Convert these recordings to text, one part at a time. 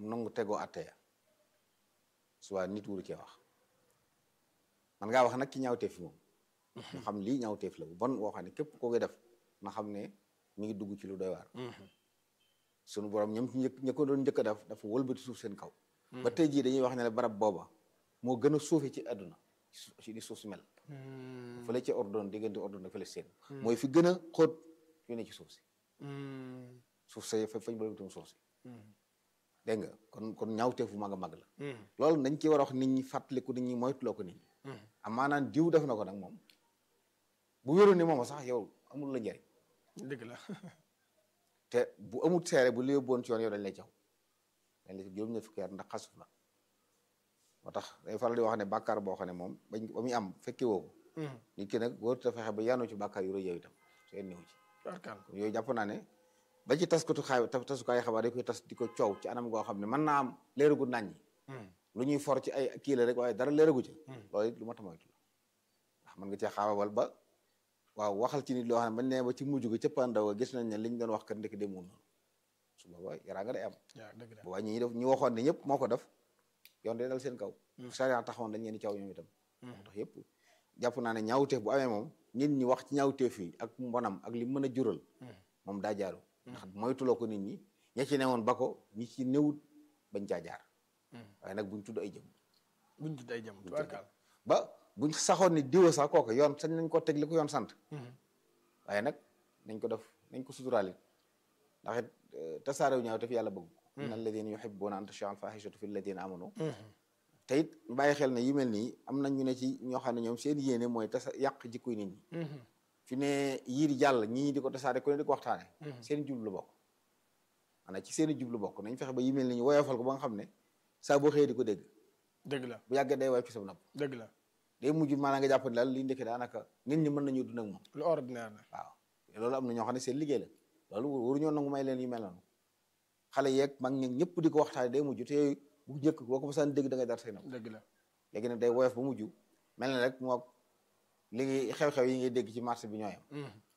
nangu tegoo atteya soit nit wuru cee wax man ngaa wax nag ci ñaawteef fi moom ñu xam lii ñaawteef la bu bon woo xam ne képp koo koy def na xam ne mi ngi dugg ci lu doy waar sunu borom ñoom ci njëkk ña ko doon njëkk a def dafa wëlbati suuf seen kaw ba tey jii dañuy wax ne la barab booba moo gën a suufe ci àdduna ci di suuf si mel fële ci ordon diggante ordon ak fële seen mooy fi gën a xóot yu ne ci suuf si suuf sa fa fañ bëlbatum suuf si dégg nga kon kon ñaawteef bu mag a mag la loolu dañ ci war a wax nit ñi fàttaliku nit ñi moytuloo ko nit ñi am maanaam diw def na ko nag moom bu wéroon ni moom sax yow amul la njariñ dëgg la te bu amut seere bu li yóbboon ci yoon yow dañ lay caw dañ lay juróom ñett fukki at ndax xasuf la moo tax day faral di wax ne bàkkaar boo xam ne moom bañ ba muy am fekke woo ko nit ki nag wóor te fexe ba yaanu ci bàkkaar yu rëy yow itam seen ñëw ci barkaal kon yooyu jàpp naa ne ba ci taskatu xaay tasukaay xabaar dañ koy tas di ko coow ci anam goo xam ne mën naa am leeragu nañ ñi lu ñuy for ci ay kii la rek waaye dara leeragu ca loolu it lu ma tamoytu la ndax mën nga cee xaawawal ba waaw waxal ci nit loo xam ne bañ nee ba ci mujj ga cëppaandaw gis nañ ne liñ doon wax kat ndekk demul noonu su booba yaraa nga day am waaw dëgg la boobaa ñi def ñi waxoon ne ñëpp moo ko def yoon day dal seen kaw sariya taxawoon dañ leen di caw ñoom itam tax yëpp jàpp naa ne ñaawteef bu amee moom nit ñi wax ci ñaawteef yi ak mbonam ak li mën a jural moom daa jaaru ndax moytuloo ko nit ñi ña ci newoon ba ko ñi ci newut bañ caa jaar waaye nag buñ tudd ay jëm buñ tudd ay jëm barkaal ba buñ saxoon ni diwa sax kooku yoon sañ nañ ko teg li ko yoon sant waaye nag nañ ko def nañ ko suturaalit ndax it tasaarew ñaaw te fi yàlla bëgg ko inna alladina yuhibbuna an tashia al fahishatu fi alladina amanu te it bàyyi xel ne yu mel nii am na ñu ne ci ñoo xam ne ñoom seen yéene mooy tasa yàq jikkoy nit ñi fi ne yii di jàll ñii di ko tasaare ku ne di ko waxtaane seen jublu bokk maanaam ci seen i jublu bokk nañ fexe ba yu mel ni ñu woyofal ko ba nga xam ne saa boo xëyee di ko dégg dëgg la bu yàggee day woyof ci sa nopp dëgg la day mujj maanaam nga jàpp ne daal li ndekki daanaka nit ñi mën nañu dund ak moom lu ordinaire la waaw loolu am na ñoo xam ne seen liggéey la loolu waruñoo nangu may leen yu mel noonu xale yeeg mag ñi ñëpp di ko waxtaane day mujj te bu njëkk boo ko mosaan dégg da ngay dar say nopp dëgg la léegi nag day woyof ba mujj mel na rek moo li ngi xew-xew yi ngay dégg ci marché bi ñooyam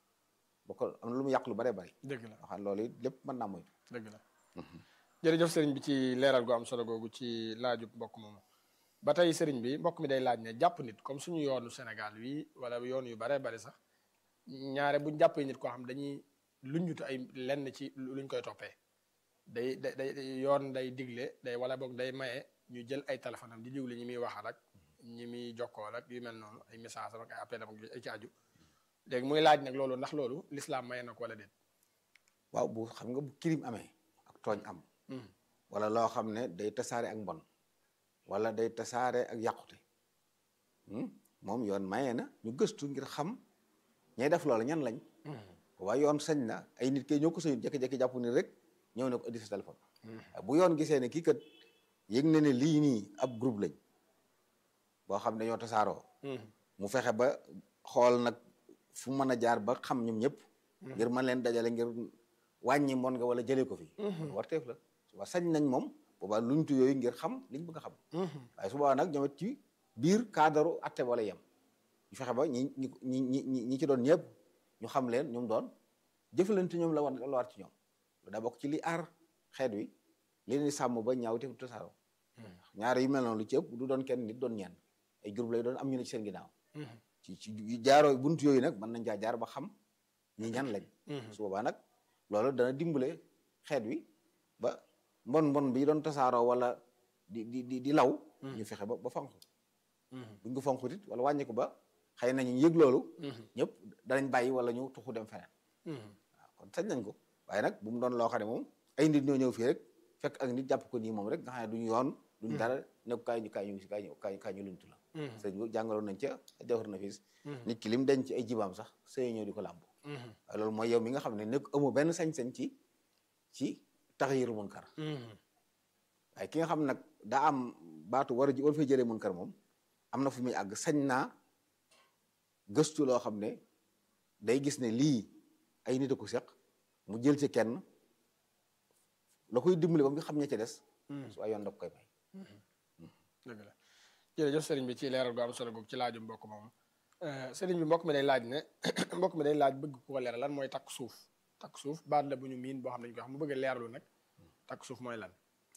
ba ko am na lu mu yàq lu bare bari dëgg la waxaan loolu it lépp mën naa moytu dëgg la jërëjëf sëriñ bi ci leeral gu am solo googu ci laajub mbokk moomu ba tey sëriñ bi mbokk mi day laaj ne jàpp nit comme suñu yoonu Sénégal wi wala yoon yu bare bari sax ñaare buñ jàppee nit koo xam dañuy luññutu ay lenn ci luñ koy toppee day day day yoon day digle day wala boog day maye ñu jël ay téléphone am di digle ñi muy waxal ak ñi muy jokkoo ak yu mel noonu ay message am ak ay appel am ak ay ci aju léegi muy laaj nag loolu ndax loolu l'islam maye na ko wala déet waaw bu xam nga bu kirim amee ak tooñ am wala loo xam ne day tasaare ak mbon wala day tasaare ak yàqute moom yoon maye na ñu gëstu ngir xam ñay def loola ñan lañ waaye yoon sañ na ay nit kay ñoo ko sañu jékki-jékki jàpp ni rek ñëw ne ko indi sa téléphone bu yoon gisee ne kii kat yëg na ne lii nii ab groupe lañ boo xam ne dañoo tasaaroo mu fexe ba xool nag fu mën a jaar ba xam ñoom ñëpp ngir mën leen dajale ngir wàññi mbon nga wala jëlee ko fi warteef la suba sañ nañ moom boobaa luñtu yooyu ngir xam liñ bëgg a xam waaye su boobaa nag ñoom it ci biir cadre atte wala yem ñu fexe ba ñi ñi ñi ñi ñi ci doon ñëpp ñu xam leen ñoom doon jëfalante ñoom la war la war ci ñoom lu daa bokk ci li aar xeet wi li leen di sàmm ba ñaaw te tasaaroo ñaare yu mel noonu lu ci ëpp du doon kenn nit doon ñenn ay groupe lay doon am ñu ne ci seen ginnaaw ci ci jaaroo buntu yooyu nag mën nañ caa jaar ba xam ñi ñan lañ su boobaa nag loolu dana dimbale xeet wi ba mbon mbon bi doon tasaaroo wala di di di di law ñu fexe ba ba fanqu buñ ko fanqut it wala wàññi ko ba xëy na ñu yëg loolu ñëpp danañ bàyyi wala ñu tuxu dem feneen waaw kon sañ nañ ko waaye nag bu mu doon loo xam ne moom ay nit ñoo ñëw fii rek fekk ak nit jàpp ko nii moom rek nga xam ne duñu yoon duñ dara nekk kaay ñu kaay ñu kaay ñu kaay kaay ñu luñtu la sëñ bi jàngaloon nañ ca jawhar nafis nit ki lim denc ci ay jibaam sax sëy ñëw di ko làmb waaye loolu mooy yow mi nga xam ne nekk amoo benn sañ-sañ ci ci taxayiru munkar waaye ki nga xam nag daa am baatu war a ji wala fay jëlee munkar moom am na fu muy àgg sañ naa gëstu loo xam ne day gis ne lii ay nit a ko seq mu jël ci kenn la koy dimbali ba nga xam ña ca des su ay yoon da koy may dëgg la jërëjëf sëriñ bi ci leeral gu am solo googu ci laaju mbokk moom sëriñ bi mbokk mi day laaj ne mbokk mi day laaj bëgg ku ko leeral lan mooy takk suuf takk suuf baat la bu ñu miin boo xam ne dañu koy xam mu bëgg a leerlu nag takk suuf mooy lan